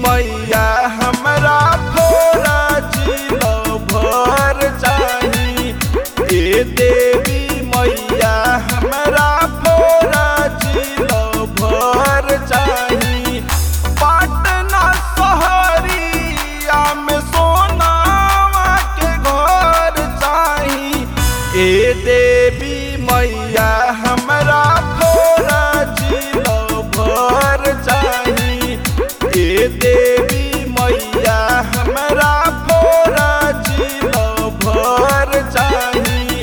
मैया हमरा फोरा जिलो भर चाही ए देवी मैया हमरा फोरा जिलो भर चाही पटना शहरिया में सोनावा के घर चाही ए देवी मैया हमरा फोरा जिलो भर चाही ए देवी मैया हमरा फोरा जिलो भर चाही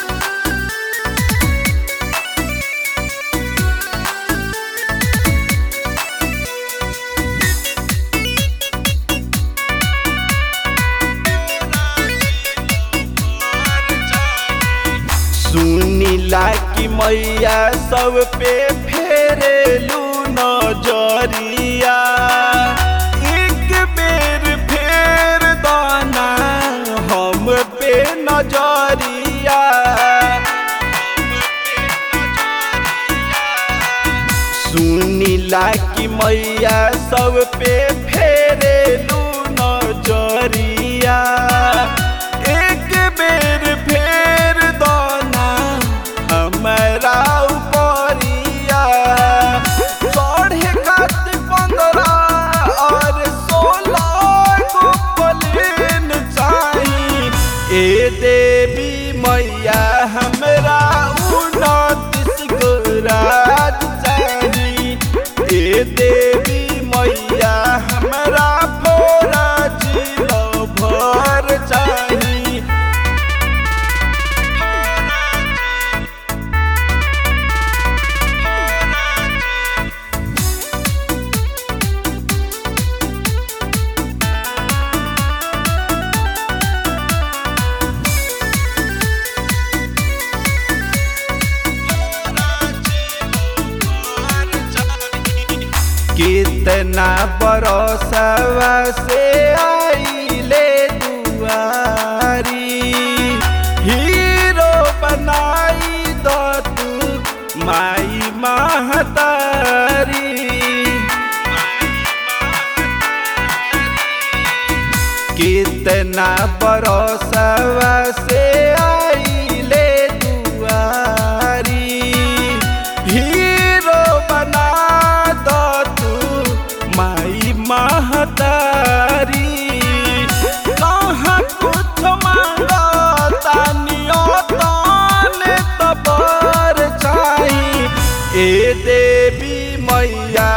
सुनीला की मैया सब पे फेरेलू नजरिया एक बेर फेर दाना हम पे नजरिया सुनीला की मैया सब पे फेरेलू नजरिया एक बेर फेर दाना हमरा उपरिया चढ़े खातिर पंद्रह और सोलह गो प्लेन चाही ए देवी मैया हमरा उनतीस गो राज चाही ए देवी मैया हमरा फोरा जिलो भर चाही कितना बरसवा से आइले दुआरी हीरो बनाई दो तू माई महतारी कितना बरसवा से आइले दुआरी हीरो बना दो तू माई महतारी कहाँ कुछ मांगो तानियो ताने तबर चाही ए देवी मैया